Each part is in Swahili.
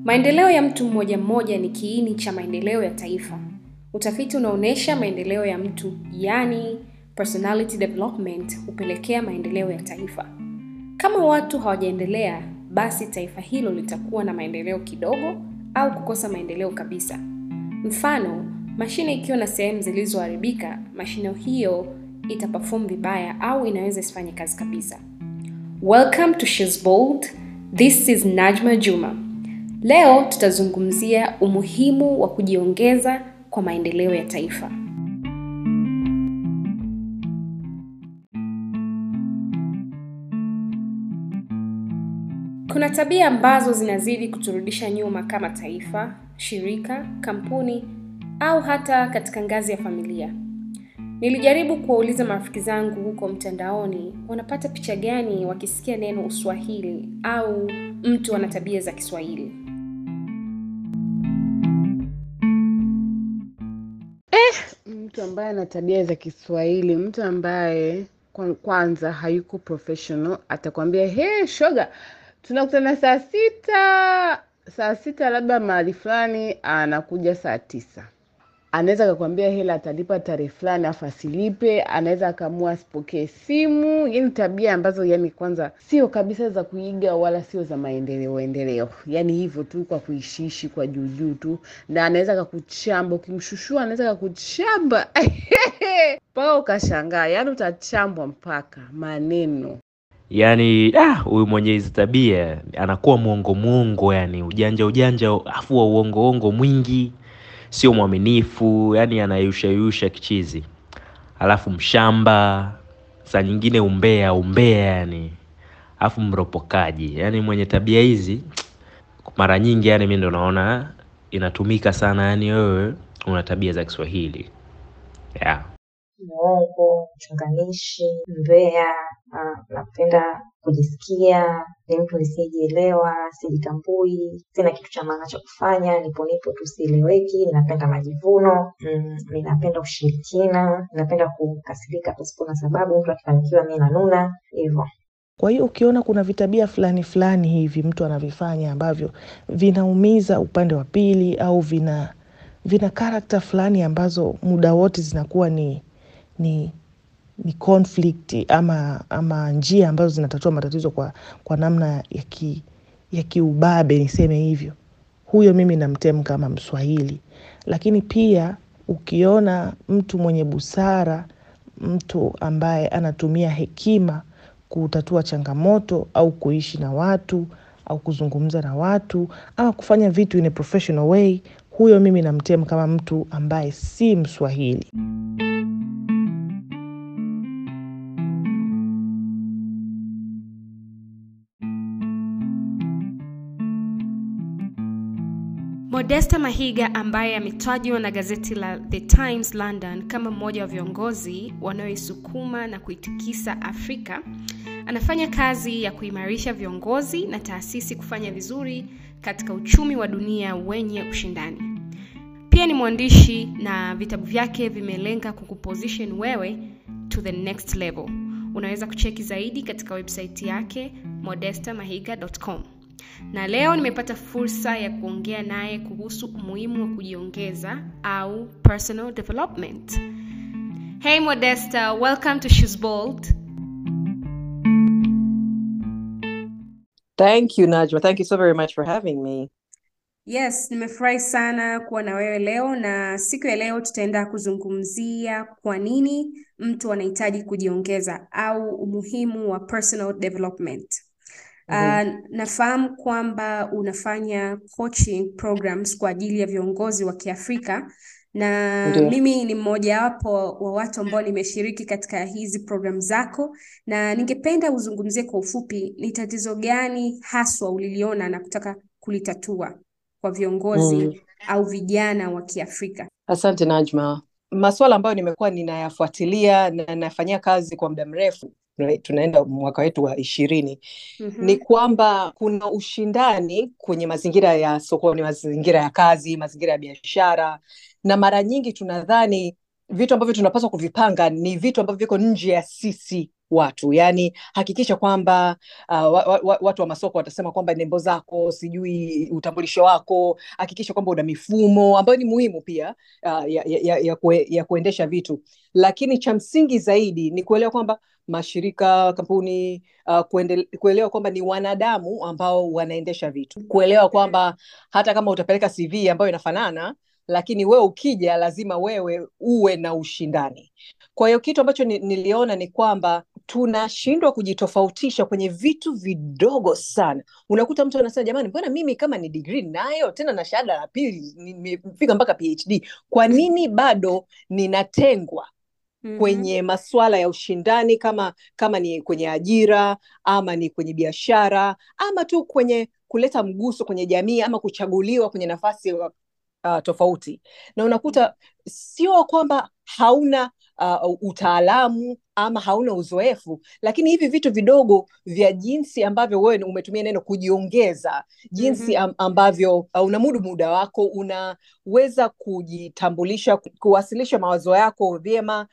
Maendeleo ya mtu mmoja mmoja ni kiini cha maendeleo ya taifa. Utafiti unaonyesha maendeleo ya mtu, yaani personality development, hupelekea maendeleo ya taifa. Kama watu hawajaendelea, basi taifa hilo litakuwa na maendeleo kidogo au kukosa maendeleo kabisa. Mfano, mashine ikiwa na sehemu zilizoharibika, mashine hiyo itaperform vibaya au inaweza isifanye kazi kabisa. Welcome to She's Bold. This is Najma Juma. Leo tutazungumzia umuhimu wa kujiongeza kwa maendeleo ya taifa. Kuna tabia ambazo zinazidi kuturudisha nyuma kama taifa, shirika, kampuni au hata katika ngazi ya familia. Nilijaribu kuwauliza marafiki zangu huko mtandaoni wanapata picha gani wakisikia neno Uswahili au mtu ana tabia za Kiswahili. mtu ambaye ana tabia za Kiswahili, mtu ambaye kwa- kwanza hayuko professional, atakwambia he, shoga, tunakutana saa sita saa sita labda mahali fulani, anakuja saa tisa. Anaweza akakwambia hela atalipa tarehe fulani afu asilipe, anaweza akaamua asipokee simu. Yani tabia ambazo yani kwanza sio kabisa za kuiga wala sio za maendeleo endeleo, yani hivyo tu kwa kuishiishi kwa juujuu tu, na anaweza akakuchamba ukimshushua, anaweza akakuchamba mpaka ukashangaa, yani utachambwa mpaka maneno yaani ah, huyu mwenye hizi tabia anakuwa mwongo mwongo yani ujanja ujanja afu wa uongo uongo mwingi sio mwaminifu yani anayushayusha kichizi alafu mshamba saa nyingine umbea umbea yani alafu mropokaji yani mwenye tabia hizi mara nyingi yani mi ndo naona inatumika sana yani wewe una tabia za kiswahili yeah. mwongo, mchunganishi, mbea, ah, napenda kujisikia, ni mtu nisiyejielewa, sijitambui, sina kitu cha maana cha kufanya, nipo nipo tu sieleweki, ninapenda majivuno, mm, ninapenda ushirikina, ninapenda kukasirika pasipo na sababu, mtu akifanikiwa mi nanuna, hivyo. Kwa hiyo ukiona kuna vitabia fulani fulani hivi mtu anavifanya ambavyo vinaumiza upande wa pili au vina vina karakta fulani ambazo muda wote zinakuwa ni ni ni conflict ama ama njia ambazo zinatatua matatizo kwa, kwa namna ya ki, ya kiubabe niseme hivyo, huyo mimi namtem kama Mswahili. Lakini pia ukiona mtu mwenye busara, mtu ambaye anatumia hekima kutatua changamoto au kuishi na watu au kuzungumza na watu ama kufanya vitu in a professional way, huyo mimi namtem kama mtu ambaye si Mswahili. Modesta Mahiga ambaye ametajwa na gazeti la The Times London kama mmoja wa viongozi wanaoisukuma na kuitikisa Afrika, anafanya kazi ya kuimarisha viongozi na taasisi kufanya vizuri katika uchumi wa dunia wenye ushindani. Pia ni mwandishi na vitabu vyake vimelenga kukuposition wewe to the next level. Unaweza kucheki zaidi katika website yake modestamahiga.com. Na leo nimepata fursa ya kuongea naye kuhusu umuhimu wa kujiongeza au personal development. Hey Modesta, welcome to She's Bold. Thank you, Najma. Thank you so very much for having me. Yes, nimefurahi sana kuwa na wewe leo na siku ya leo tutaenda kuzungumzia kwa nini mtu anahitaji kujiongeza au umuhimu wa personal development. Uh, nafahamu kwamba unafanya coaching programs kwa ajili ya viongozi wa Kiafrika na Ndio. mimi ni mmojawapo wa watu ambao nimeshiriki katika hizi program zako, na ningependa uzungumzie kwa ufupi ni tatizo gani haswa uliliona na kutaka kulitatua kwa viongozi Mm. au vijana wa Kiafrika. Asante Najma. Masuala ambayo nimekuwa ninayafuatilia na nafanyia kazi kwa muda mrefu, tuna- tunaenda mwaka wetu wa ishirini, Mhm. ni kwamba kuna ushindani kwenye mazingira ya sokoni, mazingira ya kazi, mazingira ya biashara, na mara nyingi tunadhani vitu ambavyo tunapaswa kuvipanga ni vitu ambavyo viko nje ya sisi watu yaani hakikisha kwamba uh, wa, wa, watu wa masoko watasema kwamba nembo zako sijui utambulisho wako hakikisha kwamba una mifumo ambayo ni muhimu pia uh, ya, ya, ya, kue, ya kuendesha vitu lakini cha msingi zaidi ni kuelewa kwamba mashirika kampuni uh, kuendele, kuelewa kwamba ni wanadamu ambao wanaendesha vitu kuelewa kwamba hata kama utapeleka cv ambayo inafanana lakini wewe ukija lazima wewe uwe na ushindani kwa hiyo kitu ambacho ni, niliona ni kwamba tunashindwa kujitofautisha kwenye vitu vidogo sana unakuta mtu anasema jamani mbona mimi kama ni digrii nayo tena na shahada la pili nimefika mpaka phd kwa nini bado ninatengwa Mhm. kwenye masuala ya ushindani kama kama ni kwenye ajira ama ni kwenye biashara ama tu kwenye kuleta mguso kwenye jamii ama kuchaguliwa kwenye nafasi uh, tofauti na unakuta sio kwamba hauna uh, utaalamu ama hauna uzoefu lakini hivi vitu vidogo vya jinsi ambavyo wewe umetumia neno kujiongeza jinsi am, ambavyo uh, unamudu muda wako unaweza kujitambulisha ku- kuwasilisha mawazo yako vyema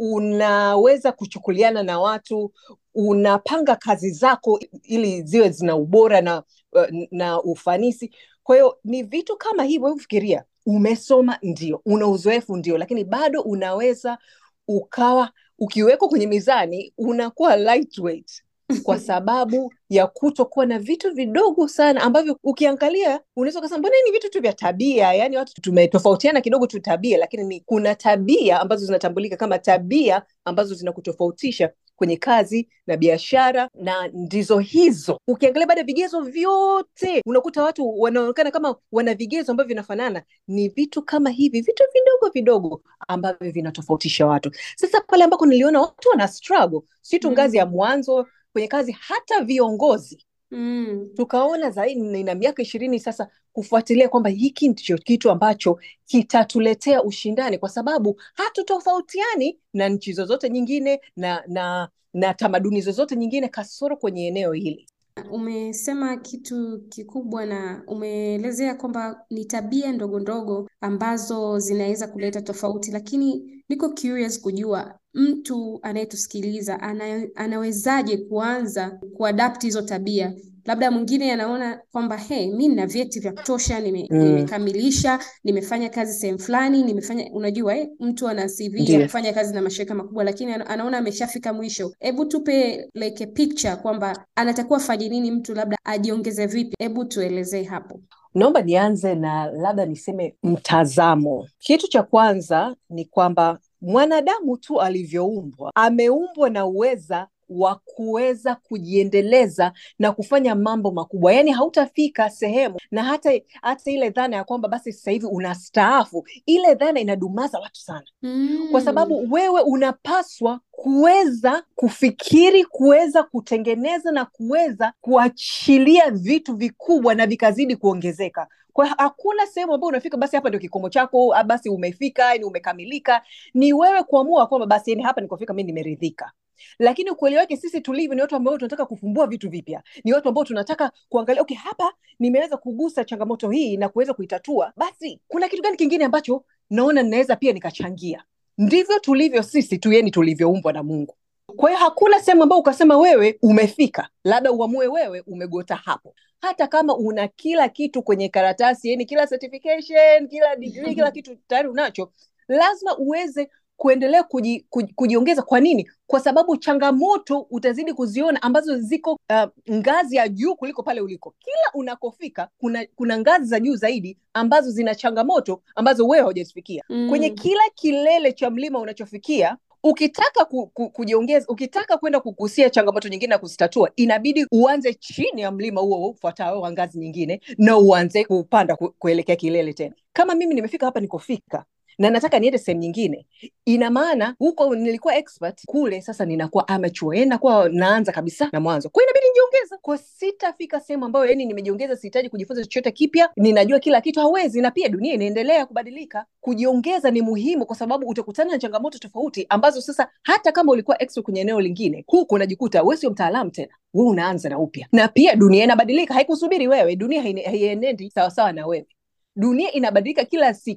unaweza kuchukuliana na watu unapanga kazi zako ili ziwe zina ubora na, uh, na ufanisi kwa hiyo ni vitu kama hivyo hebu fikiria umesoma ndio una uzoefu ndio lakini bado unaweza ukawa ukiwekwa kwenye mizani unakuwa lightweight kwa sababu ya kutokuwa na vitu vidogo sana ambavyo ukiangalia unaweza ukasema mbona hii ni vitu tu vya tabia yaani watu tumetofautiana kidogo tu tabia lakini ni kuna tabia ambazo zinatambulika kama tabia ambazo zinakutofautisha kwenye kazi na biashara na ndizo hizo ukiangalia baada ya vigezo vyote unakuta watu wanaonekana kama wana vigezo ambavyo vinafanana ni vitu kama hivi vitu vidogo vidogo ambavyo vinatofautisha watu sasa pale ambako niliona watu wana struggle si tu ngazi ya mwanzo kwenye kazi hata viongozi Mm. tukaona zaidi nina miaka ishirini sasa kufuatilia kwamba hiki ndicho kitu ambacho kitatuletea ushindani kwa sababu hatutofautiani na nchi zozote nyingine na na na tamaduni zozote nyingine kasoro kwenye eneo hili Umesema kitu kikubwa na umeelezea kwamba ni tabia ndogo ndogo ambazo zinaweza kuleta tofauti, lakini niko curious kujua mtu anayetusikiliza ana, anawezaje kuanza kuadapt hizo tabia. Labda mwingine anaona kwamba hey, mi nina vyeti vya kutosha, nime, Mm. nimekamilisha, nimefanya kazi sehemu fulani, nimefanya unajua eh, mtu ana CV ya Ndiyo. kufanya kazi na mashirika makubwa, lakini ana- anaona ameshafika mwisho. Hebu tupe like a picture kwamba anatakiwa afanye nini mtu labda ajiongeze vipi? Hebu tuelezee hapo. naomba nianze na labda niseme mtazamo kitu cha kwanza ni kwamba mwanadamu tu alivyoumbwa ameumbwa na uweza wa kuweza kujiendeleza na kufanya mambo makubwa yaani hautafika sehemu na hata hata ile dhana ya kwamba basi sasa hivi unastaafu ile dhana inadumaza watu sana kwa sababu wewe unapaswa kuweza kufikiri kuweza kutengeneza na kuweza kuachilia vitu vikubwa na vikazidi kuongezeka kwa hiyo hakuna sehemu ambayo unafika basi hapa ndio kikomo chako ah, basi umefika yani umekamilika ni wewe kuamua kwamba basi yani hapa nikofika mi nimeridhika lakini ukweli wake sisi tulivyo ni watu ambao tunataka kufumbua vitu vipya ni watu ambao tunataka kuangalia okay hapa nimeweza kugusa changamoto hii na kuweza kuitatua basi kuna kitu gani kingine ambacho naona ninaweza pia nikachangia ndivyo tulivyo sisi tu yani tulivyoumbwa na mungu kwa hiyo hakuna sehemu ambayo ukasema wewe umefika labda uamue wewe umegota hapo hata kama una kila kitu kwenye karatasi yani kila certification kila degree kila kitu tayari unacho lazima uweze kuendelea kuji, kuji, kujiongeza kwa nini kwa sababu changamoto utazidi kuziona ambazo ziko uh, ngazi ya juu kuliko pale uliko kila unakofika kuna kuna ngazi za juu zaidi ambazo zina changamoto ambazo wewe haujazifikia Mm. kwenye kila kilele cha mlima unachofikia ukitaka ku, ku, kujiongeza ukitaka kwenda kugusia changamoto nyingine na kuzitatua inabidi uanze chini ya mlima huo ufuatao wa ngazi nyingine na uanze kupanda ku, kuelekea kilele tena kama mimi nimefika hapa nikofika na nataka niende sehemu nyingine ina maana huko nilikuwa expert kule sasa ninakuwa amateur yani nakuwa naanza kabisa na mwanzo kwa hiyo inabidi nijiongeze kwa sitafika sehemu ambayo yani nimejiongeza sihitaji kujifunza chochote kipya ninajua kila kitu hawezi na pia dunia inaendelea kubadilika kujiongeza ni muhimu kwa sababu utakutana na changamoto tofauti ambazo sasa hata kama ulikuwa expert kwenye eneo lingine huku unajikuta wewe sio mtaalamu tena wewe unaanza na upya na pia dunia inabadilika haikusubiri wewe dunia haine- haienendi sawasawa na wewe dunia inabadilika kila siku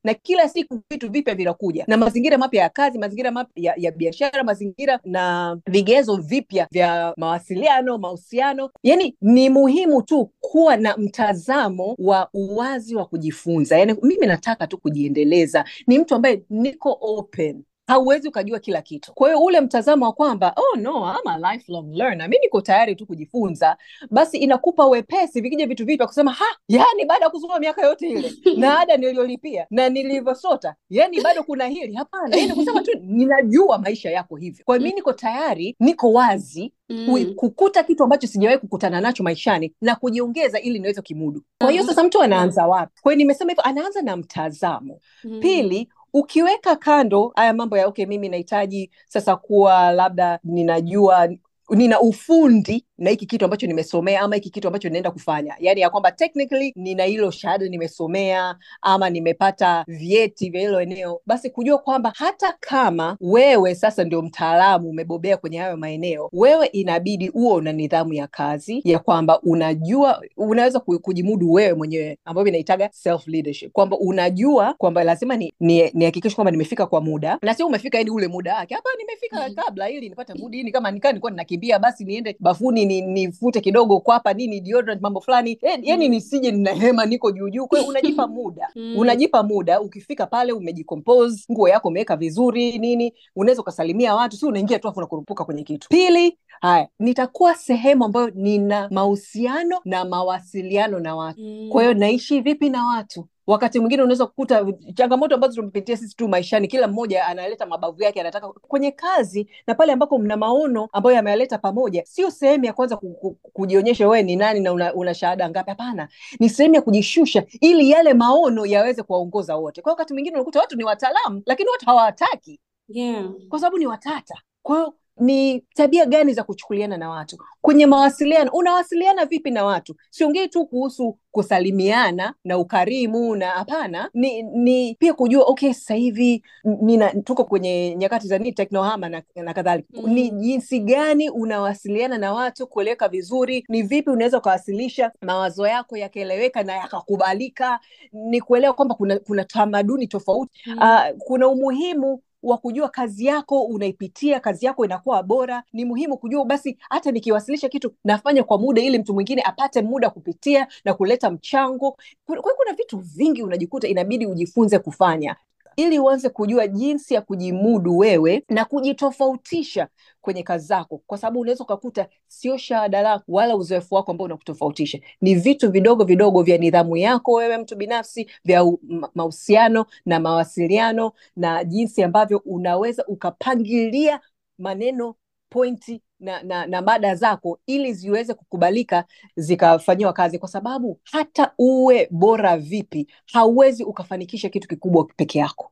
na kila siku vitu vipya vinakuja na mazingira mapya ya kazi mazingira mapya ya, ya biashara mazingira na vigezo vipya vya mawasiliano mahusiano yani ni muhimu tu kuwa na mtazamo wa uwazi wa kujifunza yani mimi nataka tu kujiendeleza ni mtu ambaye niko open hauwezi ukajua kila kitu kwa hiyo ule mtazamo wa kwamba oh no I'm a lifelong learner mi niko tayari tu kujifunza basi inakupa wepesi vikija vitu vipya kusema ha yani baada ya kusoma miaka yote ile na ada niliyolipia na nilivyosota yani bado kuna hili hapana yani kusema tu ninajua maisha yako hivyo kwa hiyo mi niko tayari niko wazi Mm. kukuta kitu ambacho sijawahi kukutana nacho maishani na kujiongeza ili niweze kimudu kwa hiyo sasa mtu anaanza wapi kwa hiyo nimesema hivyo anaanza na mtazamo Mm. pili ukiweka kando haya mambo ya okay mimi nahitaji sasa kuwa labda ninajua nina ufundi na hiki kitu ambacho nimesomea ama hiki kitu ambacho ninaenda kufanya yaani ya kwamba technically nina hilo shahada nimesomea ama nimepata vyeti vya hilo eneo basi kujua kwamba hata kama wewe sasa ndio mtaalamu umebobea kwenye hayo maeneo wewe inabidi uwe una nidhamu ya kazi ya kwamba unajua unaweza ku- kujimudu wewe mwenyewe ambayo inaitaga self leadership kwamba unajua kwamba lazima ni ni- nihakikishe kwamba nimefika kwa muda na sio umefika yani ule muda wake hapa nimefika Mhm. kabla ili nipate mudi ini kama nikaa nilikuwa ninakimbia basi niende bafuni ni- nifute kidogo kwapa nini deodorant mambo fulani Eh, yani Mhm. nisije ninahema niko juu juu kwa hiyo unajipa muda Mm. unajipa muda ukifika pale umejicompose nguo yako umeweka vizuri nini unaweza ukasalimia watu si unaingia tu afu unakurupuka kwenye kitu pili haya nitakuwa sehemu ambayo nina mahusiano na mawasiliano na watu Mm. kwa hiyo naishi vipi na watu wakati mwingine unaweza kukuta changamoto ambazo tumepitia sisi tu maishani kila mmoja analeta mabavu yake anataka kwenye kazi na pale ambako mna maono ambayo yameyaleta pamoja sio sehemu ya kwanza ku, ku, kujionyesha wewe ni nani na una, una shahada ngapi hapana ni sehemu ya kujishusha ili yale maono yaweze kuwaongoza wote kwa hiyo wakati mwingine unakuta watu ni wataalamu lakini watu hawawataki Yeah. kwa sababu ni watata kwa hiyo ni tabia gani za kuchukuliana na watu kwenye mawasiliano unawasiliana vipi na watu siongei tu kuhusu kusalimiana na ukarimu na hapana ni, ni pia kujua okay sasa hivi nina tuko kwenye nyakati za nini teknohama na, na kadhalika Mm. ni jinsi gani unawasiliana na watu kueleweka vizuri ni vipi unaweza ukawasilisha mawazo yako yakaeleweka na yakakubalika ni kuelewa kwamba kuna, kuna tamaduni tofauti Mm. Ah, kuna umuhimu wa kujua kazi yako unaipitia kazi yako inakuwa bora ni muhimu kujua basi hata nikiwasilisha kitu nafanya kwa muda ili mtu mwingine apate muda kupitia na kuleta mchango kwa hiyo kuna vitu vingi unajikuta inabidi ujifunze kufanya ili uanze kujua jinsi ya kujimudu wewe na kujitofautisha kwenye kazi zako kwa sababu unaweza ukakuta sio shahada lako wala uzoefu wako ambao unakutofautisha ni vitu vidogo vidogo vya nidhamu yako wewe mtu binafsi vya u- ma- mahusiano na mawasiliano na jinsi ambavyo unaweza ukapangilia maneno pointi na, na, na mada zako ili ziweze kukubalika zikafanyiwa kazi kwa sababu hata uwe bora vipi hauwezi ukafanikisha kitu kikubwa peke yako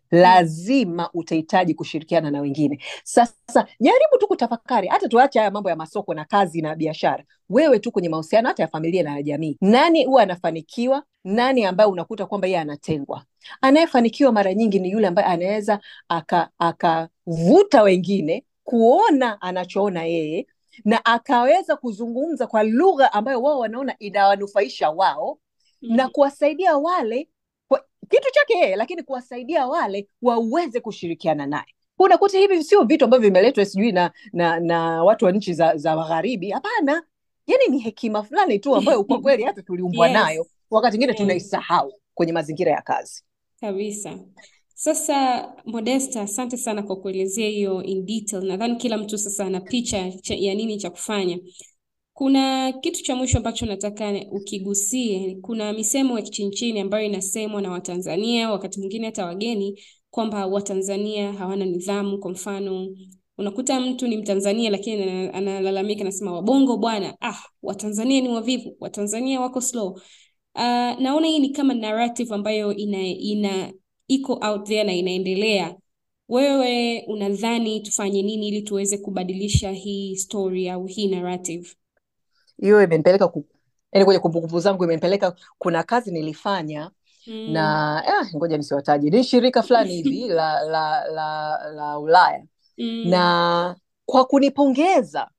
lazima utahitaji kushirikiana na wengine sasa jaribu tu kutafakari hata tuache haya mambo ya masoko na kazi na biashara wewe tu kwenye mahusiano hata ya familia na ya jamii nani huwa anafanikiwa nani ambaye unakuta kwamba yeye anatengwa anayefanikiwa mara nyingi ni yule ambaye anaweza akavuta aka akavuta wengine kuona anachoona yeye na akaweza kuzungumza kwa lugha ambayo wao wanaona inawanufaisha wao na kuwasaidia wale kwa, kitu chake yeye lakini kuwasaidia wale waweze kushirikiana naye unakuta hivi sio vitu ambavyo vimeletwa sijui na, na na watu wa nchi za, za magharibi hapana yani ni hekima fulani tu ambayo kwa kweli hata tuliumbwa Yes. nayo wakati mwingine Mm. tunaisahau kwenye mazingira ya kazi Kabisa. Sasa Modesta, asante sana kwa kuelezea hiyo in detail. Nadhani kila mtu sasa ana picha cha- ya nini cha kufanya. Kuna kitu cha mwisho ambacho nataka ukigusie. Kuna misemo ya kichinchini ambayo inasemwa na Watanzania, wakati mwingine hata wageni, kwamba Watanzania hawana nidhamu. Kwa mfano, unakuta mtu ni Mtanzania lakini ana- analalamika, anasema Wabongo bwana, ah, Watanzania ni wavivu, Watanzania wako slow. Uh, naona hii ni kama narrative ambayo ina, ina iko out there na inaendelea. Wewe unadhani tufanye nini ili tuweze kubadilisha hii story au hii narrative? hiyo imenipeleka ku, yani kwenye kumbukumbu zangu imenipeleka kuna kazi nilifanya Mm. na ah, ngoja nisiwataje ni shirika fulani hivi la, la, la, la ulaya Mm. na kwa kunipongeza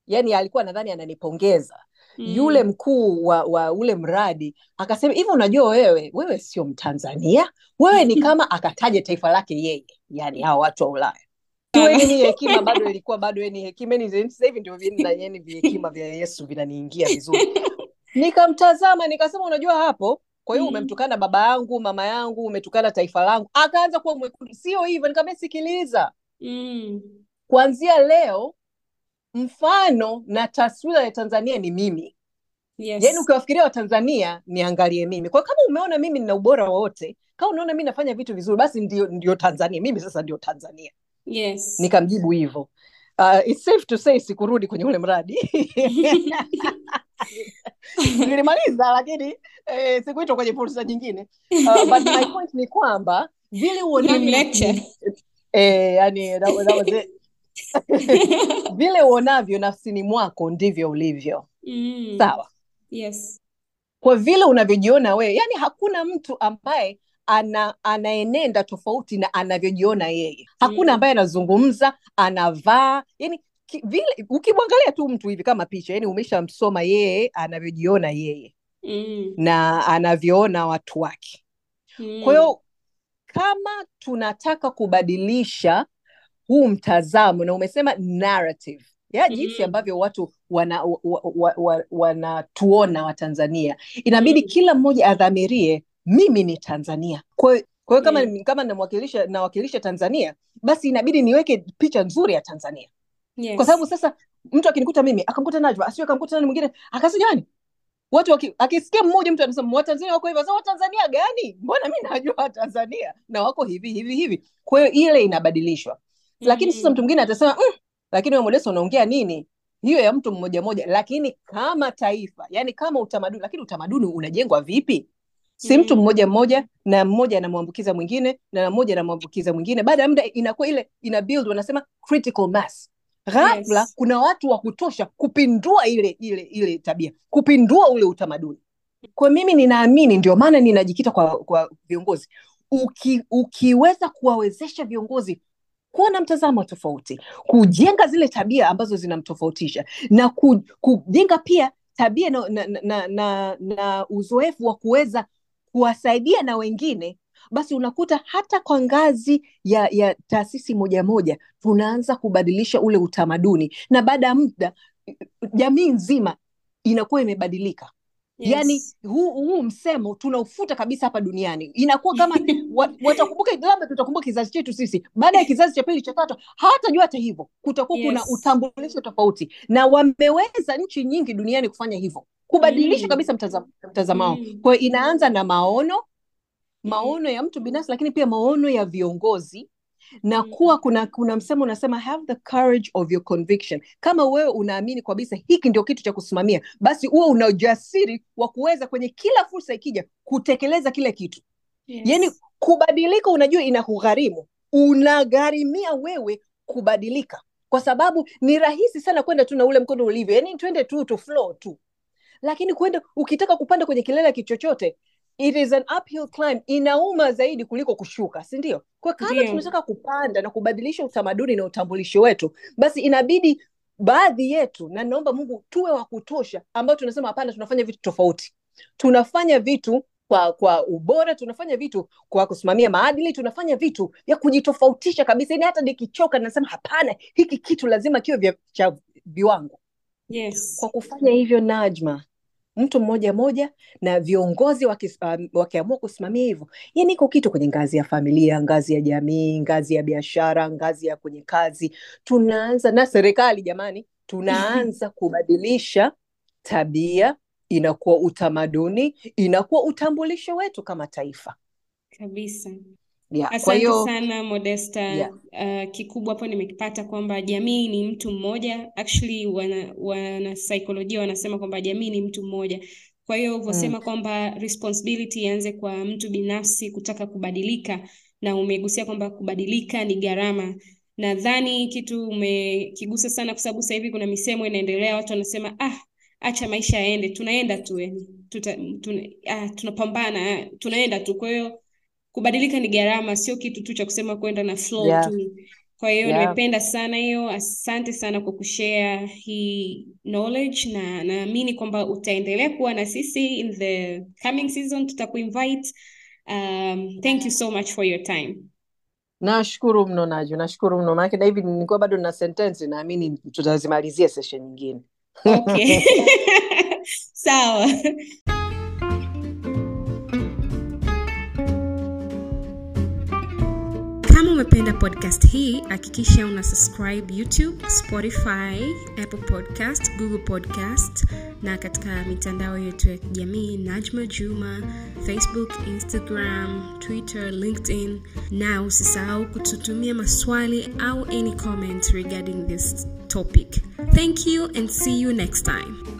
yani alikuwa nadhani ananipongeza yule Mm. mkuu wa, wa ule mradi akasema hivi unajua wewe wewe sio mtanzania wewe ni kama akataja taifa lake yeye yani hao watu wa ulaya tueni ni hekima bado ilikuwa bado ni hekima yani sasa hivi ndio vina yani vihekima vya yesu vinaniingia vizuri nikamtazama nikasema unajua hapo kwa hiyo Mm. umemtukana baba yangu mama yangu umetukana taifa langu akaanza kuwa mwekundu sio hivyo nikamwambia sikiliza Mm. kuanzia leo mfano na taswira ya tanzania ni mimi Yes. yaani ukiwafikiria watanzania niangalie mimi kwa kama umeona mimi nina ubora wowote kama unaona mi nafanya vitu vizuri basi ndio, ndio tanzania mimi sasa ndio tanzania Yes. nikamjibu hivyo uh, it's safe to say sikurudi kwenye ule mradi nilimaliza lakini eh, sikuitwa kwenye fursa nyingine uh, but my point ni kwamba vile uonavyo lecture. eh, yani, that, was- that was it. vile uonavyo nafsini mwako ndivyo ulivyo Mm. sawa Yes. kwa vile unavyojiona wewe yani hakuna mtu ambaye ana anaenenda tofauti na anavyojiona yeye hakuna Mm. ambaye anazungumza anavaa yani ki, vile ukimwangalia tu mtu hivi kama picha yani umeshamsoma yeye anavyojiona yeye Mm. na anavyoona watu wake Mm. kwa hiyo kama tunataka kubadilisha huu mtazamo na umesema narrative ya jinsi Mm. ambavyo watu wanatuona wa, wa, wa, wanatuona watanzania inabidi Mm. kila mmoja adhamirie mimi ni tanzania kwa hiyo kwa hiyo kama, Yeah. kama namwakilisha nawakilisha tanzania basi inabidi niweke picha nzuri ya tanzania Yes. kwa sababu sasa mtu akinikuta mimi akamkuta najwa asio akamkuta nani mwingine akasema jamani watu waki, akisikia mmoja mtu anasema watanzania wako hivi sasa watanzania gani mbona mi najua watanzania na wako hivi hivi hivi kwa hiyo ile inabadilishwa lakini sasa Mm. mtu mwingine atasema mm, lakini wewe Modesta unaongea nini hiyo ya mtu mmoja mmoja lakini kama taifa yani kama utamaduni lakini utamaduni unajengwa vipi si mtu Mm. mmoja mmoja na mmoja anamwambukiza mwingine na mmoja anamwambukiza mwingine baada ya muda inakuwa ile ina build wanasema critical mass ghafla Yes. kuna watu wa kutosha kupindua ile ile ile tabia kupindua ule utamaduni kwa mimi ninaamini ndio maana ninajikita kwa kwa viongozi Uki, ukiweza kuwawezesha viongozi kuwa na mtazamo tofauti kujenga zile tabia ambazo zinamtofautisha na ku, kujenga pia tabia na, na, na, na, na uzoefu wa kuweza kuwasaidia na wengine basi unakuta hata kwa ngazi ya, ya taasisi moja moja tunaanza kubadilisha ule utamaduni na baada ya muda jamii nzima inakuwa imebadilika yaani Yes. huu, huu msemo tunaufuta kabisa hapa duniani inakuwa kama wa- watakumbuka labda tutakumbuka kizazi chetu sisi baada ya kizazi cha pili cha tatu hawatajua hata hivyo kutakuwa kuna Yes. utambulisho tofauti na wameweza nchi nyingi duniani kufanya hivyo kubadilisha Mm. kabisa mtazamo mtazamo wao Mm. kwa hiyo inaanza na maono Mm. maono ya mtu binafsi lakini pia maono ya viongozi na Mm. kuwa kuna kuna msemo unasema have the courage of your conviction kama wewe unaamini kabisa hiki ndio kitu cha kusimamia basi huwe una ujasiri wa kuweza kwenye kila fursa ikija kutekeleza kile kitu yaani Yes. kubadilika unajua inakugharimu unagharimia wewe kubadilika kwa sababu ni rahisi sana kwenda tu na ule mkondo ulivyo yaani twende tu to flow tu lakini kwenda ukitaka kupanda kwenye kilele kichochote it is an uphill climb inauma zaidi kuliko kushuka si ndio kwa kama Ndio. tunataka kupanda na kubadilisha utamaduni na utambulisho wetu basi inabidi baadhi yetu na naomba mungu tuwe wa kutosha ambao tunasema hapana tunafanya vitu tofauti tunafanya vitu kwa kwa ubora tunafanya vitu kwa kusimamia maadili tunafanya vitu vya kujitofautisha kabisa yani hata nikichoka nasema hapana hiki kitu lazima kiwe vya cha viwango Yes. kwa kufanya hivyo Najma, mtu mmoja mmoja na viongozi wakis- um, wakiamua kusimamia hivyo, yani iko kitu kwenye ngazi ya familia, ngazi ya jamii, ngazi ya biashara, ngazi ya kwenye kazi, tunaanza na serikali, jamani, tunaanza kubadilisha tabia, inakuwa utamaduni, inakuwa utambulisho wetu kama taifa. Kabisa. Yeah, kwa Asante hiyo sana Modesta. yeah. Uh, kikubwa hapo nimekipata kwamba jamii ni mtu mmoja. Actually wana, wana saikolojia wanasema kwamba jamii ni mtu mmoja. Kwa hiyo Mm. ulivyosema kwamba responsibility ianze kwa mtu binafsi kutaka kubadilika, na umegusia kwamba kubadilika ni gharama. Nadhani kitu umekigusa sana, kwa sababu sasa hivi kuna misemo inaendelea, watu wanasema ah, acha maisha yaende, tunaenda tu yani, tuta, tuna, ah, tunapambana, ah, tunaenda tu. Kwa hiyo kubadilika ni gharama, sio kitu tu cha kusema kwenda na flow Yeah. tu. kwa hiyo Yeah. nimependa sana hiyo asante sana kwa kushare hii knowledge na naamini kwamba utaendelea kuwa na sisi in the coming season tutakuinvite um, thank you so much for your time Nashukuru mno Naju, nashukuru mno maanake na hivi nilikuwa bado na sentensi, naamini tutazimalizia session nyingine. okay sawa kama umependa podcast hii hakikisha una subscribe youtube spotify apple podcast google podcast na katika mitandao yetu ya kijamii najma juma facebook instagram twitter linkedin na usisahau kututumia maswali au any comment regarding this topic thank you and see you next time